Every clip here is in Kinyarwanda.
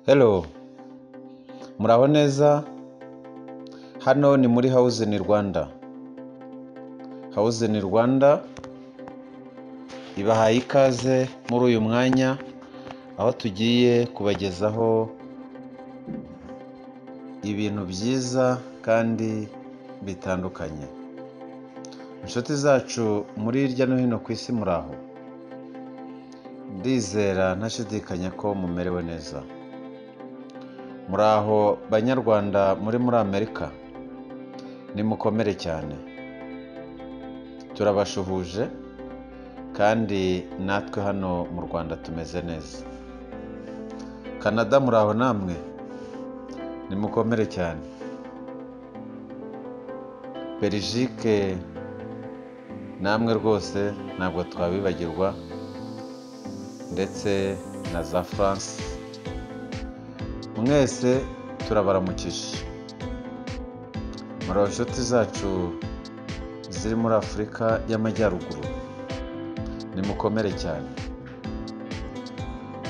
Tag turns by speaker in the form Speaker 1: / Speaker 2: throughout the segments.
Speaker 1: Hello muraho neza hano ni muri house in Rwanda house in Rwanda ibahaye ikaze muri uyu mwanya aho tugiye kubagezaho ibintu byiza kandi bitandukanye inshuti zacu muri hirya no hino ku isi muraho ndizera ntashidikanya ko mumerewe neza muraho banyarwanda muri muri amerika nimukomere cyane turabashuhuje kandi natwe hano mu rwanda tumeze neza kanada muraho namwe nimukomere cyane berijike namwe rwose ntabwo twabibagirwa ndetse na za france mwese turabaramukije muri inshuti zacu ziri muri afurika y'amajyaruguru nimukomere cyane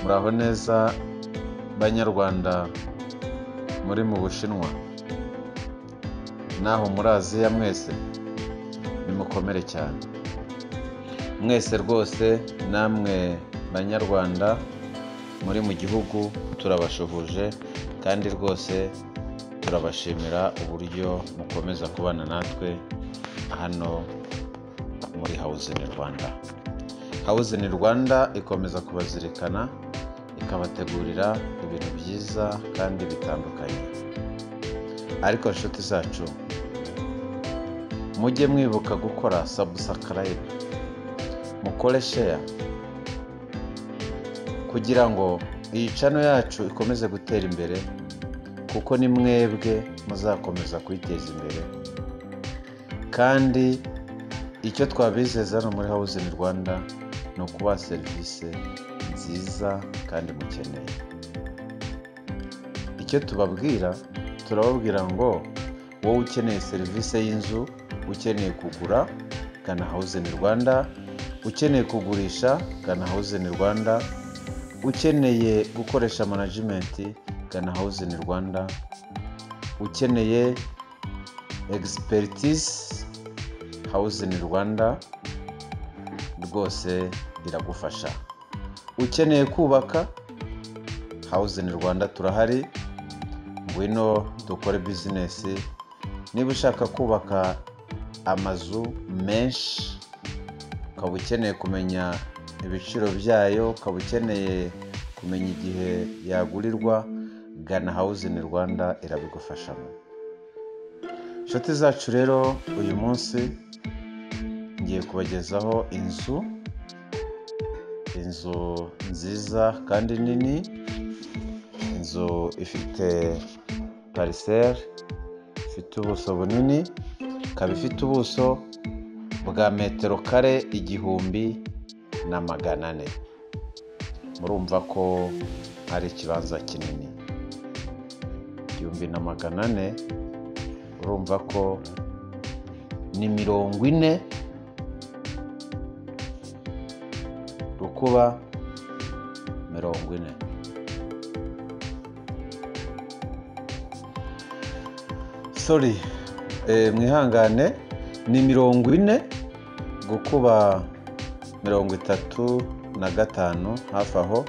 Speaker 1: muraho neza banyarwanda muri mu bushinwa naho muri aziya mwese nimukomere cyane mwese rwose namwe banyarwanda muri mu gihugu turabashuhuje kandi rwose turabashimira uburyo mukomeza kubana natwe hano muri house in Rwanda house in Rwanda ikomeza kubazirikana ikabategurira ibintu byiza kandi bitandukanye ariko inshuti zacu mujye mwibuka gukora sabusakarayini mukore sheya kugira ngo iyi cano yacu ikomeze gutera imbere kuko ni mwebwe muzakomeza kuyiteza imbere kandi icyo twabizeza hano muri house in Rwanda ni ukubaha serivisi nziza kandi mukeneye icyo tubabwira turababwira ngo wowe ukeneye serivisi y'inzu ukeneye kugura gana house in Rwanda ukeneye kugurisha gana house in Rwanda ukeneye gukoresha manajimenti gana house in Rwanda ukeneye egisiperitis house in Rwanda rwose iragufasha ukeneye kubaka house in Rwanda turahari ngwino dukore bizinesi niba ushaka kubaka amazu menshi ukaba ukeneye kumenya ibiciro byayo ukaba ukeneye kumenya igihe yagurirwa gana house in Rwanda irabigufashamo inshuti zacu rero uyu munsi ngiye kubagezaho inzu inzu nziza kandi nini inzu ifite pariseri ifite ubuso bunini ikaba ifite ubuso bwa metero kare igihumbi na magana ane murumva ko ari ikibanza kinini igihumbi na magana ane urumva ko ni mirongo ine rukuba mirongo ine sori eh, mwihangane ni mirongo ine gukuba mirongo itatu na gatanu hafi aho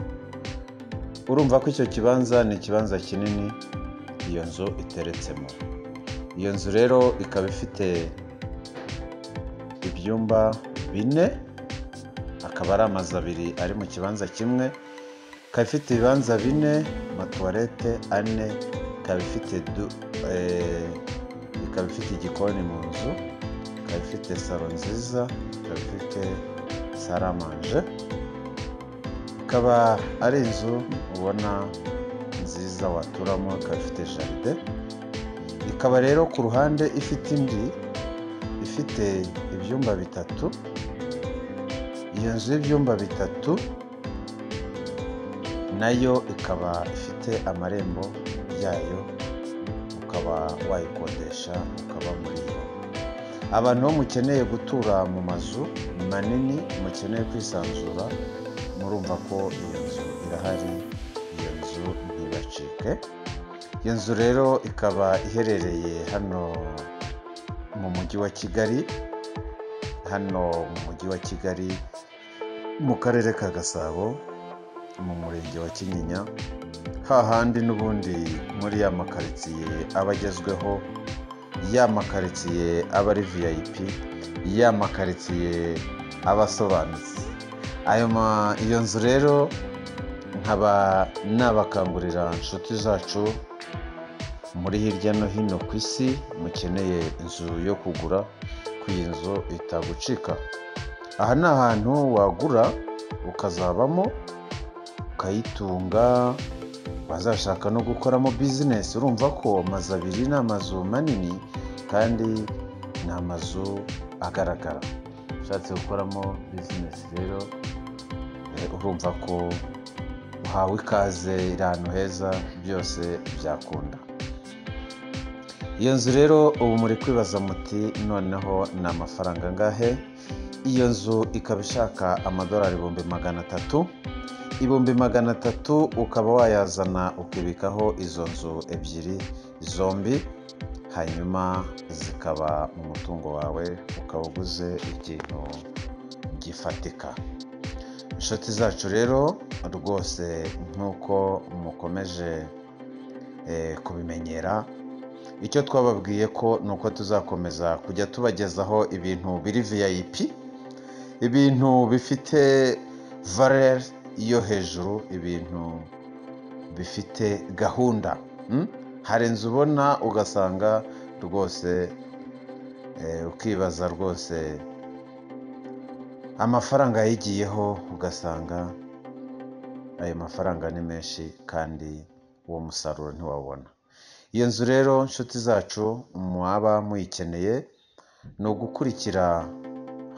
Speaker 1: urumva ko icyo kibanza ni ikibanza kinini iyo nzu iteretsemo iyo nzu rero ikaba ifite ibyumba bine akaba ari amazu abiri ari mu kibanza kimwe ikaba ifite ibibanza bine amatuwarete ane ikaba ifite du- eh, ikaba ifite igikoni mu nzu ikaba ifite salo nziza ikaba ifite saramanje ikaba ari inzu ubona nziza waturamo ikaba ifite jaride ikaba rero ku ruhande ifite indi ifite ibyumba bitatu iyo nzu y'ibyumba bitatu nayo ikaba ifite amarembo yayo ukaba wayikodesha ukaba muri yo abantu bo mukeneye gutura mu mazu manini mukeneye kwisanzura murumva ko iyo nzu irahari iyo nzu nzu ntibacike iyo nzu rero ikaba iherereye hano mu mujyi wa kigali hano mu mujyi wa kigali mu karere ka gasabo mu murenge wa kinyinya hahandi n'ubundi muri ya makaritsiye aba agezweho ya makaritsiye aba ari vip ya makaritsiye aba asobanutse ayo ma- iyo nzu rero nkaba nabakangurira inshuti zacu muri hirya no hino ku isi mukeneye inzu yo kugura ko iyi nzu itagucika aha ni ahantu wagura ukazabamo ukayitunga wazashaka no gukoramo bizinesi urumva ko amazu abiri ni amazu manini kandi ni amazu agaragara ushatse gukoramo bizinesi rero eh, urumva ko uhawe ikaze iri ahantu heza byose byakunda iyo nzu rero ubu muri kwibaza muti noneho ni amafaranga angahe iyo nzu ikaba ishaka amadolari ibihumbi magana atatu ibihumbi magana atatu ukaba wayazana ukibikaho izo nzu ebyiri zombi hanyuma zikaba mu mutungo wawe ukaba uguze ikintu gifatika inshuti zacu rero rwose nk'uko mukomeje eh, kubimenyera icyo twababwiye ko ni uko tuzakomeza kujya tubagezaho ibintu biri vip ibintu bifite valere yo hejuru ibintu bifite gahunda mm? hari inzu ubona ugasanga rwose eh, ukibaza rwose amafaranga yayigiyeho ugasanga ayo mafaranga ni menshi kandi uwo musaruro ntiwawubona iyo nzu rero nshuti zacu mwaba muyikeneye ni ugukurikira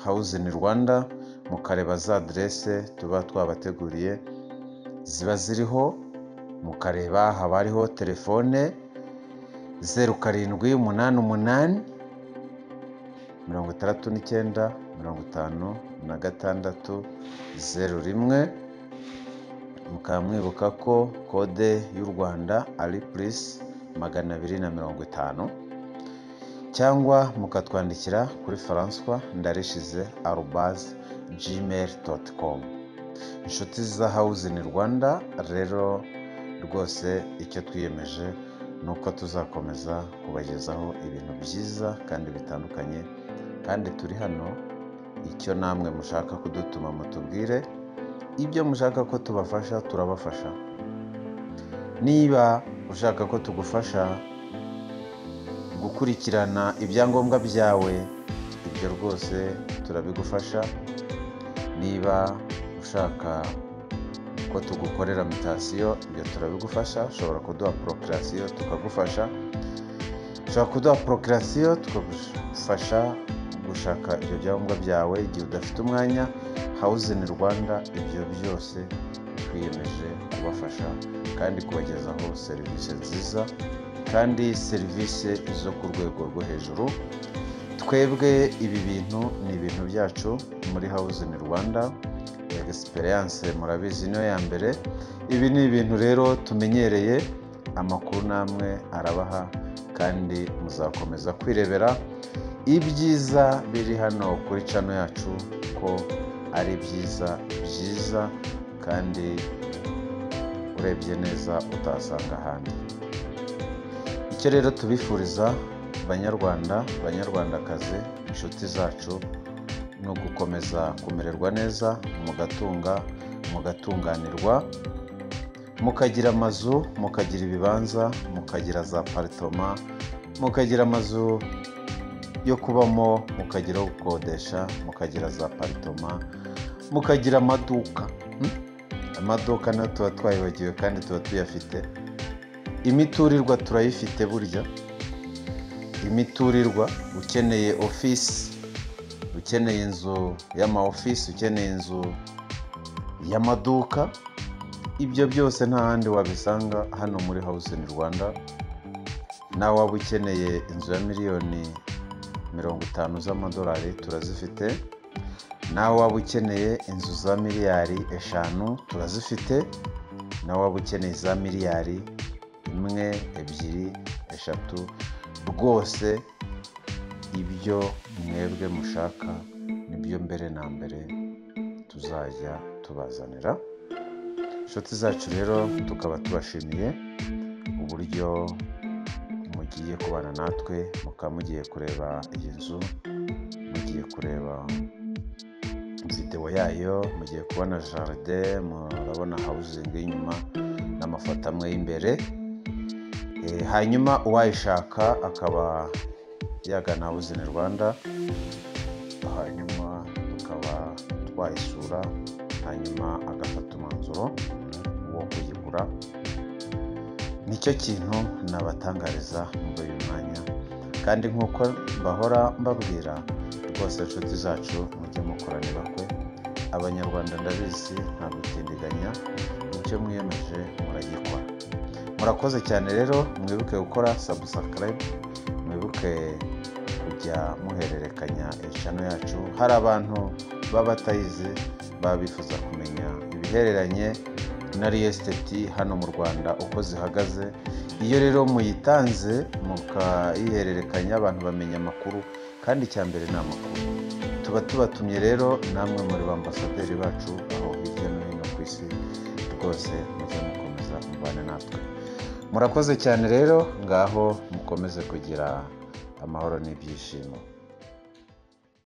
Speaker 1: hawuze in rwanda mukareba za aderese tuba twabateguriye ziba ziriho mukareba haba hariho telefone zeru karindwi umunani umunani mirongo itandatu n'icyenda mirongo itanu na gatandatu zeru rimwe mukaba mwibuka ko kode y'u rwanda ari purisi magana abiri na mirongo itanu cyangwa mukatwandikira kuri faranswa ndarishize arubazi jimeri doti komu inshuti za hawuze in rwanda rero rwose icyo twiyemeje ni uko tuzakomeza kubagezaho ibintu byiza kandi bitandukanye kandi turi hano icyo namwe mushaka kudutuma mutubwire ibyo mushaka ko tubafasha turabafasha niba ushaka ko tugufasha gukurikirana ibyangombwa byawe ibyo rwose turabigufasha niba ushaka ko tugukorera mitasiyo ibyo turabigufasha ushobora kuduha porokirasiyo tukagufasha ushobora kuduha porokirasiyo tukagufasha gushaka ibyo byangombwa byawe igihe udafite umwanya hawuzini rwanda ibyo byose twiyemeje kubafasha kandi kubagezaho serivisi nziza kandi serivisi zo ku rwego rwo hejuru twebwe ibi bintu ni ibintu byacu muri hawuzini rwanda egisperiyanse murabizi niyo ya mbere ibi ni ibintu rero tumenyereye amakuru namwe arabaha kandi muzakomeza kwirebera ibyiza biri hano kuri cano yacu ko ari byiza byiza kandi urebye neza utasanga ahandi icyo rero tubifuriza banyarwanda banyarwandakazi inshuti zacu ni ugukomeza kumererwa neza mugatunga mugatunganirwa mukagira amazu mukagira ibibanza mukagira za paritoma mukagira amazu yo kubamo mukagira aho gukodesha mukagira za paritoma mukagira amaduka mm? amaduka nayo tuba twayibagiwe kandi tuba tuyafite imiturirwa turayifite burya imiturirwa ukeneye ofisi ukeneye inzu y'ama ofisi ukeneye inzu y'amaduka ibyo byose nta handi wabisanga hano muri hawuze in rwanda nawe waba ukeneye inzu ya miliyoni mirongo itanu z'amadolari turazifite nawe waba ukeneye inzu za miliyari eshanu turazifite nawe waba ukeneye za miliyari imwe ebyiri eshatu rwose ibyo mwebwe mushaka nibyo mbere na mbere tuzajya tubazanira inshuti zacu rero tukaba tubashimiye uburyo mugiye kubana natwe mukaba mugiye kureba iyi nzu mugiye kureba videwo yayo mugiye kubona jaride murabona hawuzingi y'inyuma n'amafoto amwe y'imbere Eh, hanyuma uwayishaka akaba yagana hawuzini rwanda hanyuma tukaba twayisura hanyuma agafata umwanzuro wo kuyigura nicyo kintu nabatangariza muri uyu mwanya kandi nk'uko bahora mbabwira rwose inshuti zacu mujye mukorane bakwe abanyarwanda ndabizi nta gutindiganya icyo mwiyemeje muragikora murakoze cyane rero mwibuke gukora sabusakarayib mwibuke kujya muhererekanya eshano yacu hari abantu baba batayizi baba bifuza kumenya ibihereranye na riyesiteti hano mu rwanda uko zihagaze iyo rero muyitanze mukayihererekanya abantu bamenya amakuru kandi icya mbere ni amakuru tuba tubatumye rero namwe muri ba ambasaderi bacu aho hirya no hino ku isi rwose mujye mukomeza mubane natwe murakoze cyane rero ngaho mukomeze kugira amahoro n'ibyishimo